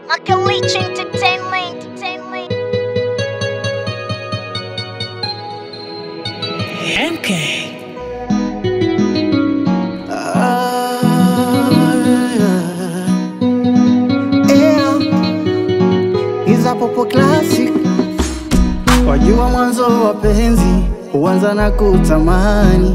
Makalich Entertainment. Entertainment. MK. Iza popo classic, wajua mwanzo wa penzi huanza na kutamani,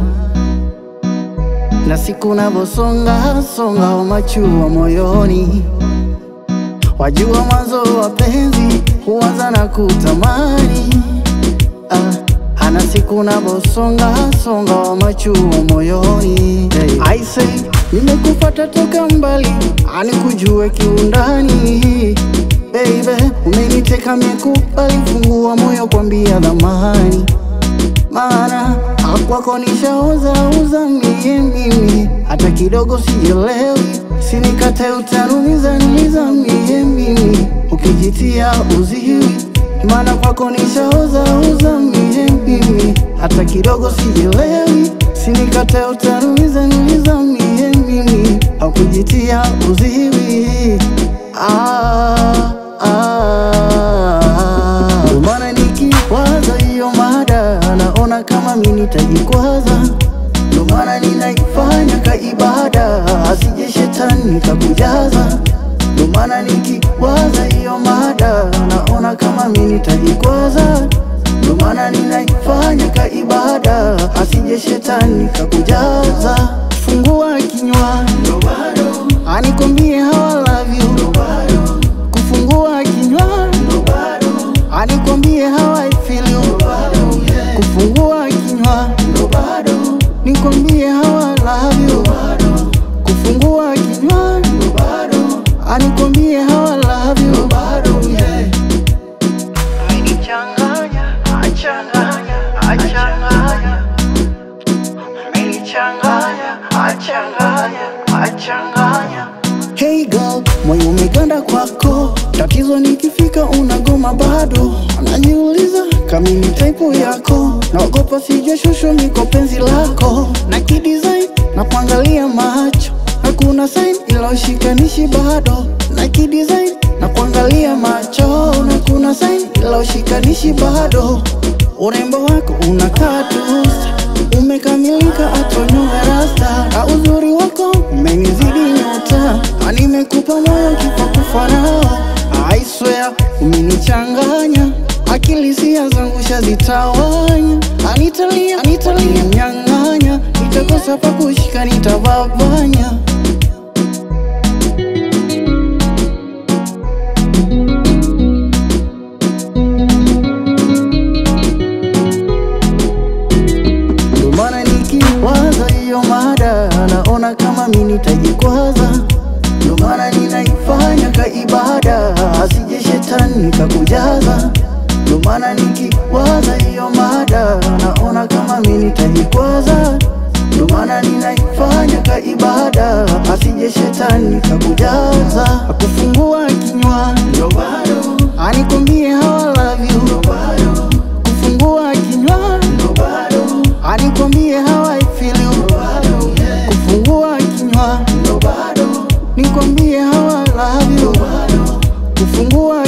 na siku navosonga songa wa machua moyoni. Wajua mwanzo wa penzi huanza na kutamani, ah, ana siku navosonga songa wa machua moyoni. Hey. I say nimekufata toka mbali, anikujue kiundani Baby, umeniteka miekubali, fungua moyo kwambia dhamani, maana hakwako nishaoza uza mie mimi, hata kidogo sielewi, sinikate utanumiza niza mie mimi, ukijitia uziwi, maana kwako nishaoza uza mie mimi, hata kidogo sielewi, sinikate utanumiza niza mie mimi, haukujitia uziwi ah, ah. Ndio maana nikiwaza hiyo mada naona kama mi nitajikwaza, ndio maana ninaifanya ka ibada, asije shetani kakujaza. Ndio maana nikiwaza hiyo mada naona kama mi nitajikwaza, ndio maana ninaifanya ka ibada, asije shetani kakujaza. Fungua kinywa ndo bado anikwambie how I love you ndo bado kufungua kinywa ndo bado anikwambie how I feel you ndo bado kufungua kinywa ndo bado nikwambie how I love you ndo bado kufungua kinywa ndo bado anikwambie how I love you ndo bado yeah. Amenichanganya, achanganya, achanganya Amenichanganya, achanganya, achanganya Hey girl, moyo umeganda kwako, tatizo nikifika unagoma bado. Najiuliza kama ni type yako, naogopa sije shusho niko penzi lako na kidesign na kuangalia macho na kuna sign ila ushikanishi bado na kidesign na kuangalia macho na kuna sign ila ushikanishi bado. Urembo wako unakaa tu umekamilika atonyoga rasta na uzuri wako umenizidi nyota na nimekupa moyo kipa kufa nao I swear umenichanganya akili sia zangu shazitawanya anitalia anitalia mnyang'anya nitakosa pa kushika nitavavanya Ndio maana nikiwaza hiyo mada naona kama mi nitajikwaza, ndio maana ninaifanya ka ibada, asije shetani kakujaza. Ndio maana nikiwaza hiyo mada naona kama mi nitajikwaza, ndio maana ninaifanya ka ibada, asije shetani kakujaza. Akufungua kinywa ndio bado anikwambie how I love you ndio bado kufungua kinywa ndo bado anikwambie how I feel you ndo bado kufungua kinywa ndo bado nikwambie how I love you ndo bado kufungua